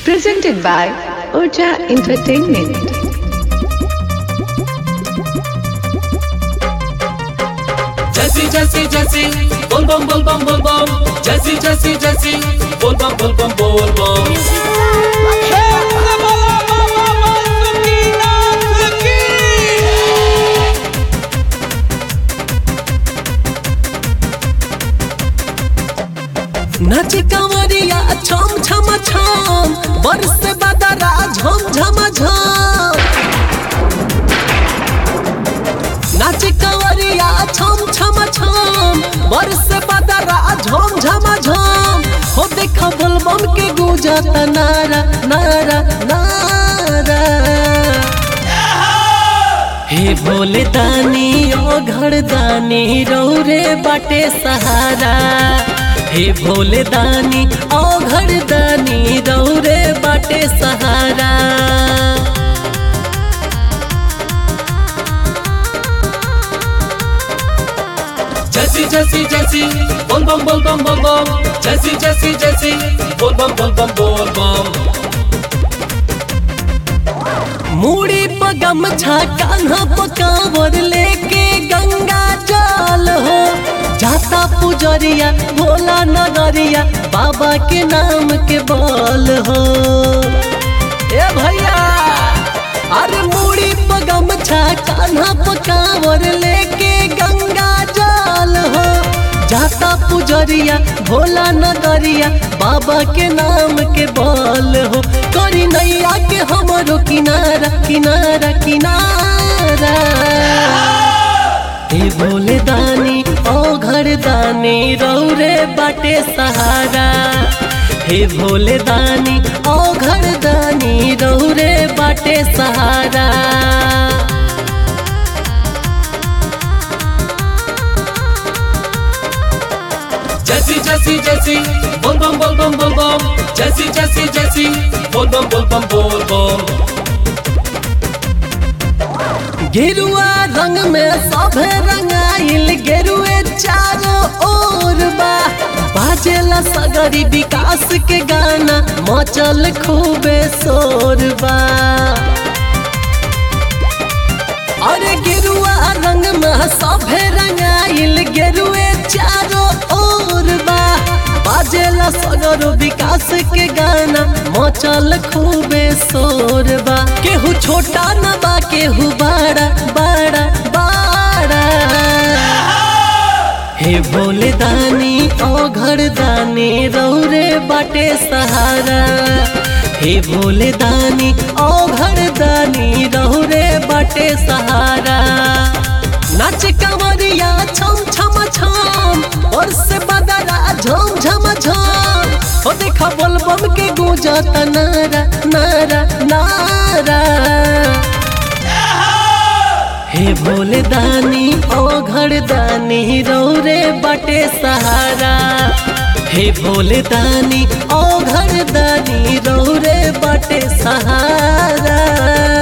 Presented by Urja Entertainment. Jesse, Jesse, Jesse, bol bom bol bom bol bom. Jesse, Jesse, Jesse, bol bom bol bom bol bom. नाचे कंवरिया छम छम छम बरस बदरा झम झम झम नाचे कंवरिया छम छम छम बरस बदरा झम झम झम हो देखा बलबम के गुजत नारा नारा नारा हे भोले दानी ओ घर दानी रौरे बाटे सहारा हे भोले दानी ओ घर दानी रौरे बाटे सहारा Jesse, Jesse, Jesse, bol bom bol bom bol bom. Jesse, Jesse, Jesse, bol bom bol bom bol bom. मूड़ी पगम छा कान्हा पकावर लेके गंगा जल हो जाता पुजरिया भोला नगरिया बाबा के नाम के बल हो ए भैया अरे मूड़ी पगम छा कान्हा पकावर लेके गंगा जल हो जाता पुजरिया भोला नगरिया बाबा के नाम के बल हो करी नैया के हमरो किनारा किनारा किनारा हे भोले दानी ओ घर दानी रौरे बाटे सहारा हे भोले दानी ओ घर दानी रौरे बाटे सहारा Jesse, Jesse, Jesse, bol bom bol bom bol bom. Jesse, Jesse, Jesse, bol bom bol bom bol bom. गेरुआ रंग में सभे रंगाइल गेरुए चारों ओर बा बाजेला सगरी विकास के गाना मचल खूबे शोर बा अरे गेरुआ रंग में सभे रंगाइल गेरुए चारों ओर बा बाजेला सगरो विकास के गाना मचल खूबे शोर बा केहू छोटा न बा केहू बड़ा बड़ा बड़ा हे भोले दानी ओ घर दानी रौरे बाटे सहारा हे भोले दानी ओ घर दानी रौरे बाटे सहारा नाच कंवरिया छम छम छम और से बदरा झम झम झम ओ देखा बोलबम के गूंजत नारा नारा नारा हे भोले दानी ओ घर दानी रौरे बाटे सहारा हे भोले दानी ओ घर दानी रौरे बाटे सहारा